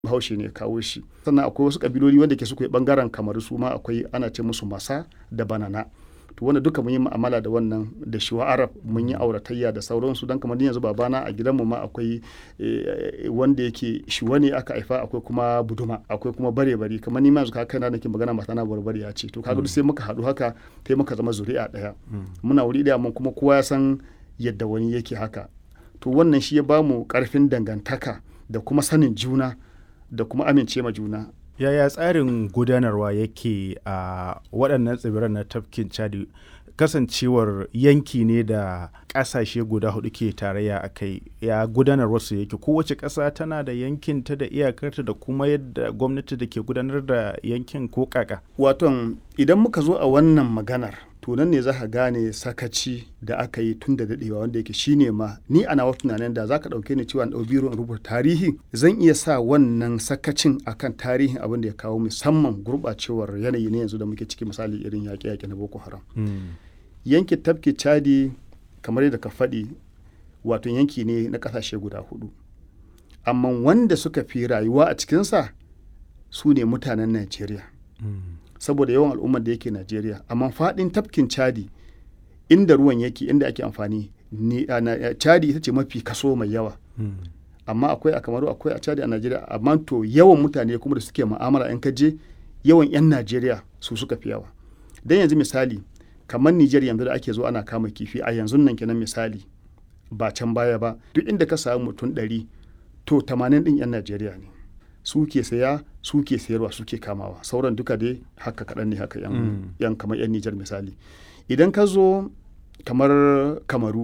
bahaushe ne kawo shi sannan akwai wasu kabiloli wanda ke suka yi bangaren kamar su ma akwai ana ce musu masa da banana to wanda duka mun yi mu'amala da wannan da shiwa arab mun yi auratayya da sauransu don kamar yanzu babana a gidanmu ma akwai wanda yake shiwa ne aka haifa akwai kuma buduma akwai kuma bare bari kamar ni ma yanzu kana nake magana mata na barbari ya ce to kaga sai muka haɗu haka sai muka zama zuri'a ɗaya muna wuri ɗaya mun kuma kowa ya san yadda wani yake haka to wannan shi ya bamu karfin dangantaka da kuma sanin juna da kuma amince ma juna yaya tsarin gudanarwa yake a waɗannan tsibiran na tafkin chadi kasancewar yanki ne da ƙasashe guda hudu ke tarayya a kai ya gudanar wasu yake kowace ƙasa tana da yankin ta da iyakarta da kuma yadda gwamnati da ke gudanar da yankin ko kaka waton idan muka zo a wannan maganar to nan ne za ka gane sakaci da aka yi tun da daɗewa wanda yake shine ma ni a nawa tunanin da za ka ɗauke ni cewa ɗau biro in rubuta tarihi zan iya sa wannan sakacin akan tarihin abin da ya kawo musamman gurɓacewar yanayi ne yanzu da muke ciki misali irin yaƙe-yaƙe na boko haram yankin tafki chadi kamar yadda ka faɗi wato yanki ne na ƙasashe guda hudu amma wanda suka fi rayuwa a cikinsa su ne mutanen najeriya saboda yawan al'ummar da yake Najeriya amma faɗin tafkin Chadi inda ruwan yake inda ake amfani ne Chadi ita ce mafi kaso mai yawa amma akwai a Kamaru akwai a Chadi a Najeriya amma to yawan mutane kuma da suke mu'amala in kaje yawan 'yan Najeriya su suka fi yawa dan yanzu misali kamar Nijar yanzu da ake zo ana kama kifi a yanzu nan kenan misali ba can baya ba duk inda ka samu mutum ɗari to 80 ɗin 'yan Najeriya ne su ke saya su ke sayarwa su ke kamawa sauran duka dai haka kaɗan ne haka yan, mm. yan kamar yan nijar misali idan ka zo kamar kamaru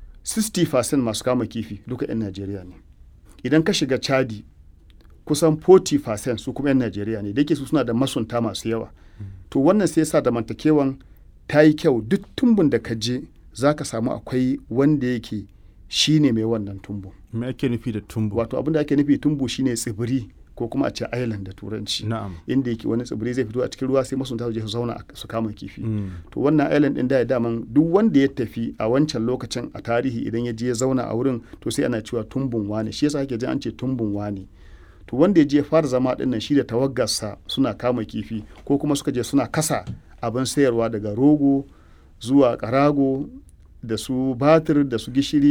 60% masu kama kifi duka yan najeriya ne idan ka shiga chadi kusan 40% su kuma yan najeriya ne da su suna da masunta masu yawa mm. to wannan sai sa zamantakewan ta yi kyau duk tumbun da ka je za ka samu akwai wanda yake shi ne mai wannan tumbu me ake nufi da tumbu wato abin da ake nufi tumbu shine tsibiri ko kuma a ce island da turanci na'am inda yake wani tsibiri zai fito a cikin ruwa sai masunta su je su zauna su kama kifi mm. to wannan island din da ya daman duk wanda ya tafi a wancan lokacin a tarihi idan ya je ya zauna a wurin to sai ana cewa tumbun wane shi yasa ake jin an ce tumbun wane to wanda ya je fara zama din nan shi da tawaggarsa suna kama kifi ko kuma suka je suna kasa abin sayarwa daga rogo zuwa karago da su batir da su gishiri